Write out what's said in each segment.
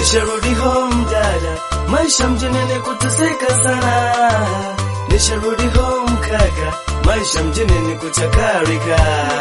Nisharudi home dada, maisha mjini ni kuteseka sana. Nisharudi home kaka, maisha mjini ni kuchakarika.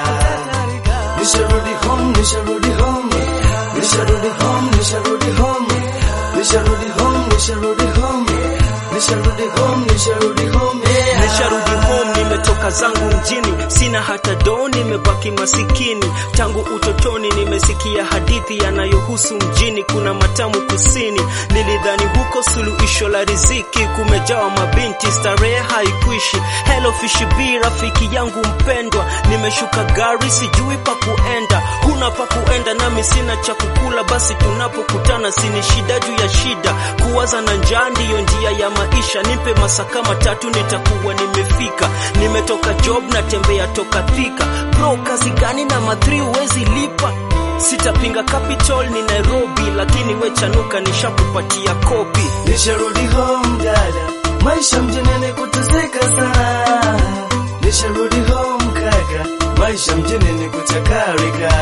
Nisharudi home, nisharudi home, nisharudi home, nisharudi home, nisharudi home, nisharudi home, nisharudi home, nisharudi home. yeah. Nisharudi home, nimetoka zangu mjini, sina hata doo, nimebaki masikini. Tangu utotoni nimesikia hadithi yanayohusu mjini, kuna matamu kusini. Nilidhani huko suluhisho la riziki, kumejawa mabinti, starehe haikuishi. Hello Fish B, rafiki yangu mpendwa, nimeshuka gari, sijui pa kuenda. Huna pa kuenda, nami sina cha kukula, basi tunapokutana sini shida juu ya shida. Kuwaza na njaa ndiyo njia ya maisha, nipe masaka matatu nitakuwa nimefika. Nimetoka job natembea toka Thika, bro kazi gani na madhri huwezi lipa Sitapinga capital ni Nairobi, lakini we chanuka nishakupatia kopi. Nisharudi home dada, maisha mjini ni kuteseka sana. Nisharudi home kaka, maisha mjini ni kuchakarika.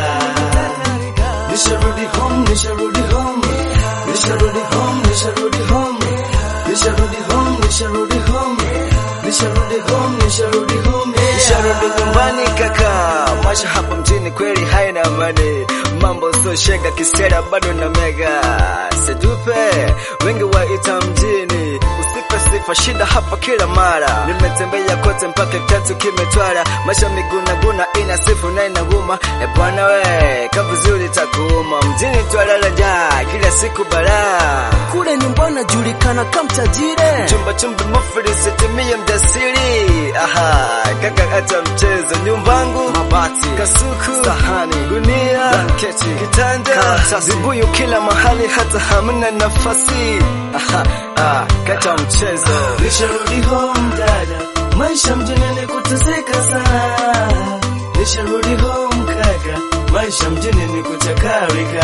Nisharudi home, nisharudi home, nisharudi home, nisharudi home, nisharudi home, nisharudi home, nisharudi home, nisharudi home. yeah. Nisharudi nyumbani kaka, maisha hapa mjini kweli haina amani, mambo sio shega, kisera bado na mega sedupe, wengi waita mjini, usipe sifa, shida hapa kila mara. Nimetembea kote mpaka tatu kimetwara, maisha migunaguna, ina sifu na inaguma. E bwana we, ka vizuri takuuma, mjini twalala njaa, kila siku balaa Kule nyumbani najulikana kama tajire. chumba chumba mafuri sitimie mjasiri aha kaka hata mchezo nyumbangu mabati kasuku sahani gunia blanketi kitanda karatasi vibuyu kila mahali hata hamna nafasi aha ah, kata mchezo Nisharudi home dada, maisha mjini ni kuteseka sana. Nisharudi home kaka, maisha mjini ni kuchakarika.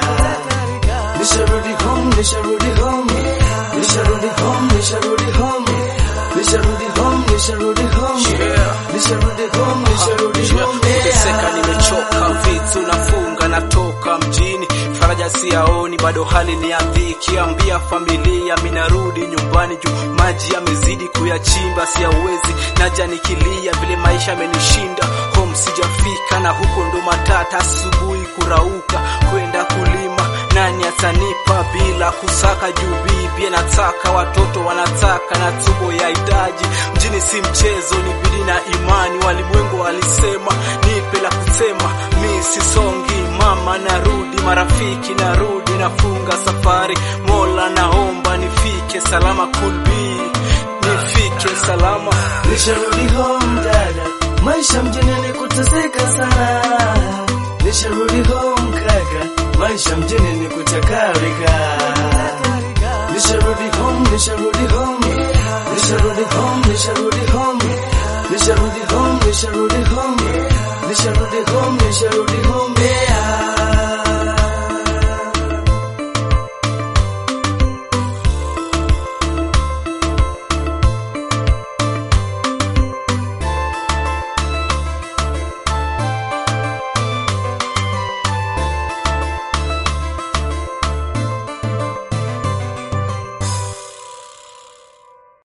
Nisharudi home, nisharudi home, nisharudi home, nisharudi home, nisharudi home, nisharudi home, nisharudi home, nisharudi home. Kuteseka nimechoka, vitu nafunga, natoka mjini, faraja siyaoni, bado hali ni ya dhiki. Ambia familia minarudi nyumbani juu maji yamezidi kuyachimba, siyawezi naja nikilia, vile maisha amenishinda. Home sijafika, na huko ndo matata, asubuhi kurauka kwenda kulima nani atanipa bila kusaka juu bibi anataka watoto wanataka na tumbo ya hitaji mjini si mchezo ni bidii na imani walimwengu walisema nipe la kusema mi sisongi mama narudi marafiki narudi nafunga safari mola naomba nifike salama kulbi nifike salama Nisharudi home dada, maisha mjini ni kuteseka sana. Nisharudi home kaka, maisha mjini ni kuchakarika. Nisharudi home, nisharudi home, nisharudi home, nisharudi home, nisharudi home, nisharudi home, nisharudi home, nisharudi home.